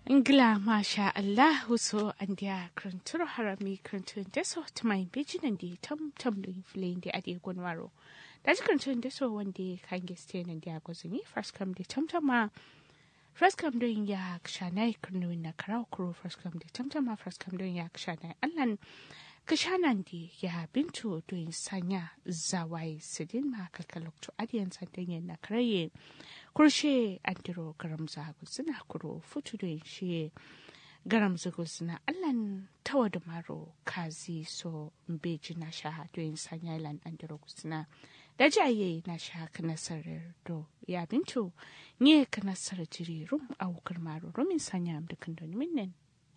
Ngla masha Allah so andia kranturo harami krantun deso tumai bijinan di tam tam do inflin di adi gonwaro. Daji krantun deso wande kange stene di agozini first come di tam tam ma first come doing ya kshanai krnu na karau kuro first come di tam tam ma first come doing ya kshanai allan kashanan di ya bintu doing sanya zawai sidin ma kalkalok to adiyan sandan na karaye kurshe andiro garam zagu suna kuro futu da shi garam zagu suna allan tawa da maro kazi so mbeji na sha doyin sanya ilan andiro suna da jaye na sha kana sarar do ya bintu nye kana sarar jiri rum a wukar maro rumin sanya am dukan don minnen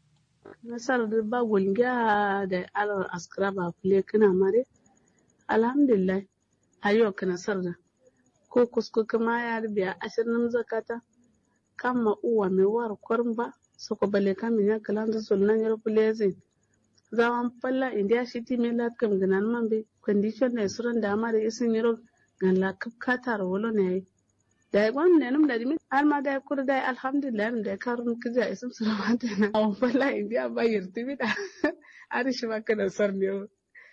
nasar da ba gulga da alar askara ba fule kana mare alhamdulillah ayo kana sarda ko kusko kama ya biya ashirin zakata kama uwa mai war kwarin ba soko bale kamin ya kalan da sulnan yar fulezin zawan falla india shiti mai latkam ganan man be condition ne suran da ma da isin yaro gan la kapkata wolo ne da ya gwan ne num da dimi har ma da kur da alhamdulillah num da karun kija isin suran ma da na awan falla india ba yirti bi da ari shi ma kana sar ne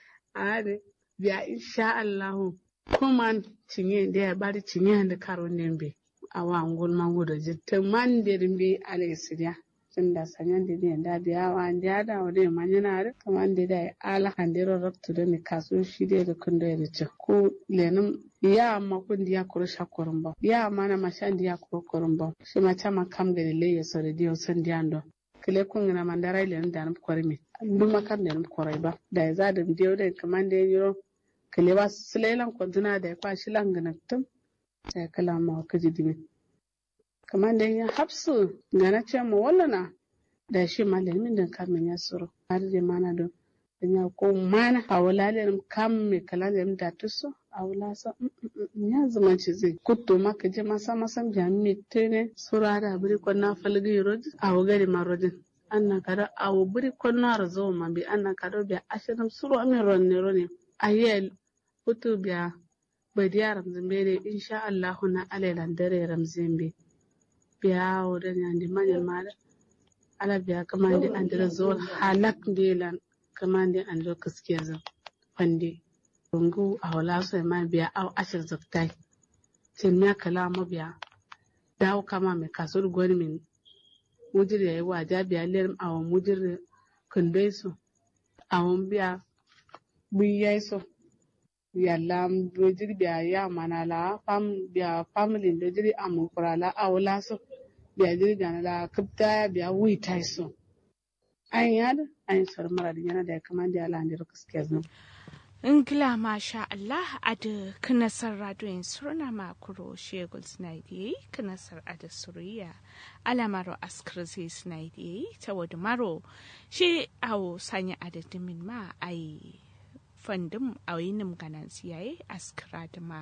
are biya insha Allah kuma cinye da ya bari cinye da karon nembe a wa ngol mango da jitte man de rimbe ale sidia tunda sanyan de ne da biya wa da da wade manyana da kaman de da ala handiro rabtu da ne kaso shi de da kun da ce ko lenum ya ma kun dia kuro shakorin ba ya ma na mashan dia kuro korin ba shi ma chama kam ga le ya sore dio san dia ndo kile kun na mandara ile da nan korimi duma kan ne korai ba da ya za da dio da kaman de yiro kele ba silelan kwantuna da ya kwashi langanattum ta kala ma ka ji dimi kamar da ya hapsu ga na ce mu wallana da shi malamin da kamin ya suru har da mana don ya ko mana a wala da kam me kala da da tuso a wala sa ya zama ci zai kutto maka je masa masan jami tene sura da biri ko na falgi rojin a wagari ma rojin anna kada a biri ko na razo ma bi anna kada bi ashirin suru amin ronne ronne ayel hutu biya badiya ramzimbe insha Allahu na alailan dare ramzimbe biya wurin yandi manyan mara ala biya kamandi andira zuwa halak delan kamandi andira kaskiya zan fande rungu a wala sai ma biya au ashir zaktai cin ya kalama biya dawo kama mai kasuwar gwani min mujir yayi waja biya ler awon mujir kundai su awon biya buyai su yalla do jiri biya ya mana la fam biya family do jiri amu kura la awla so biya jiri gana la kapta biya wi tai so an yad an sar mara da yana da ya kama da ala ndiro kaske zan Ingila masha Allah a da kanasar radoyin surna makuro shegul snaidi kanasar a da suriya alamaro askar zai snaidi ta wadda maro shi awo sanya adadimin ma a yi fandin a yinin ganan siyaye askara da ma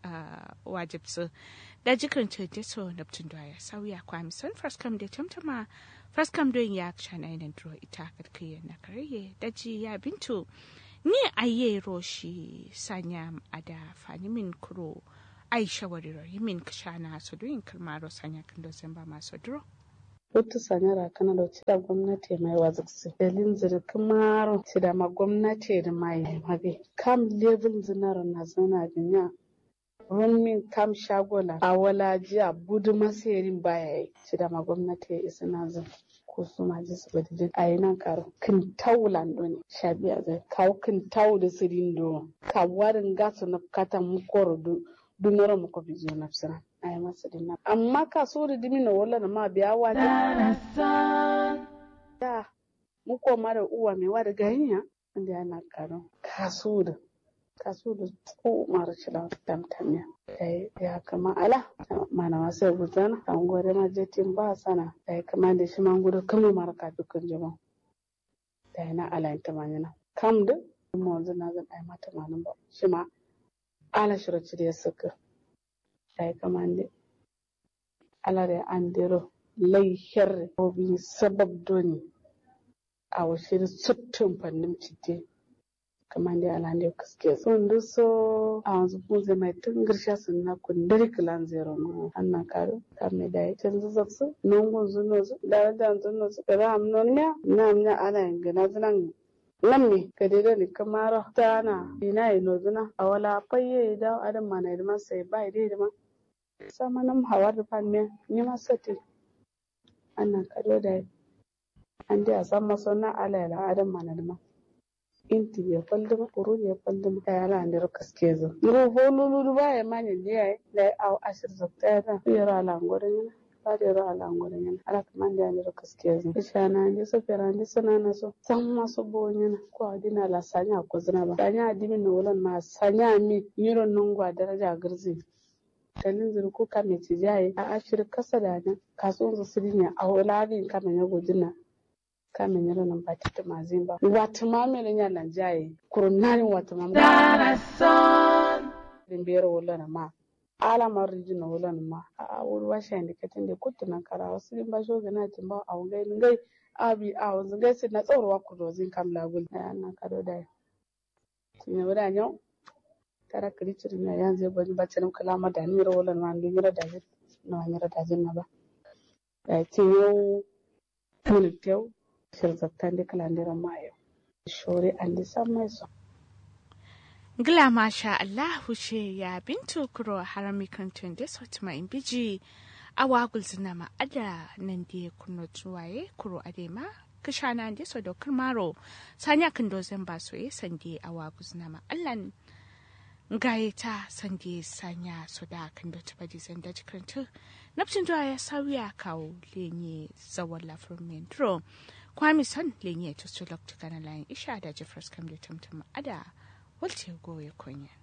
wajibsu da jikin cece so neptun da ya sauya kwamison faskam da tamtama faskam don ya shana yanar duro ita karkiyar na karye daji ya bintu ni aye roshi sanya ada fani min kuro ai shawariro yimin kashana so doyin kalmaro sanya kan dozen ba masu duro Wata sanyara kana da cida gwamnati mai waziksi. Dalin zirkin maro cida ma gwamnati da mai mabe. Kam level zinar na zana binya. Rumin kam shagola a wala jiya budu masayarin baya yi. Cida ma gwamnati ya isa na zan. Ko su ma ji su bada a yi nan karo. Kin tau lando ne. Shabiya zai kawo kin tau da sirin do. Ka warin gasu na kata mukoro du. Dunoro muko bizo na fsira. ay masadin nan amma ka so da dimi na wala na ma biya wa da mu ko mara uwa mai wa da ganiya inda yana karo ka so da ka so da ko mara shila tamtamiya dai ya kama ala mana ma sai gudana an gore ma jetin ba sana dai kama da shi man gudu kama mara ka dukkan jama dai na ala ta manyana kam da mu wanzu na zan ai mata manan ba shi ma ala shiraci da ya saka ay kamande alare andiro lay herre obi sabab doni awa shiri sottum pannim cidde kamande alande kaske sun duso a wanzu bunze mai tun girsha sun na kundiri kilan zero no anna karo kamme dai tun zuzaksu nungun zunozu da da zunozu da ram non ya na na ana ngana zunan lamme ka dai ni kamara tana ina ino zuna a wala fayye da adam mana da sai bai dai da ma sama nam hawar da fan me ni ma sati anna kado dai an dai a san maso na ala la adam mana da ma inti ya falduma kuru ya falduma ta yara ne ro kaske zo ro holulu ba ya manya ne ai da au ashir zakta ya da yara ala ngore ne ba da yara ala ngore ne ala kaman da ne ro kaske zo isha na ne so fera ne sana na so san ma so bo ne ko adina la sanya ko zina ba sanya adimi no wolan ma sanya mi yiro nungwa daraja girzi dalin zuru ko kame ci jaye a ashir kasa da nan kasuwan su sirinya a wulagin kame ne godina kame nyalo na mpatite mazimba watumame nya na jaye kurunani watumame dimbero wala na ma ala mariji na wala na ma a wuri washa indi katinde kutu na kara wasu limba shoga na timba a ngai ngai abi a wanzu ngai sai na tsoro wa kudo zin kam lagul na na kado da tinya wada nyo tara kiri ciri na yanzu bani bacci nam kalama da ni ro wala na ndu nyira da na nyira da na ba da tinyo mun tew shirzattande kalandiran mayo shore andi sammai so Gila masha Allahu ce ya bintu kuro harami kantun da sauti in biji a wagul zina ma ada nan da kuno tuwaye kuro adema kishana da so dokar maro sanya kan dozan ba so ye sande a wagul zina ma allan gaye ta sande sanya so da kan da tuba di zanda jikantu nafcin zuwa ya sauya kawo lenye zawon lafiyar mentro kwami son lenye to su lokta kana layin isha da jeffers kam da tamtama ada walce goye konya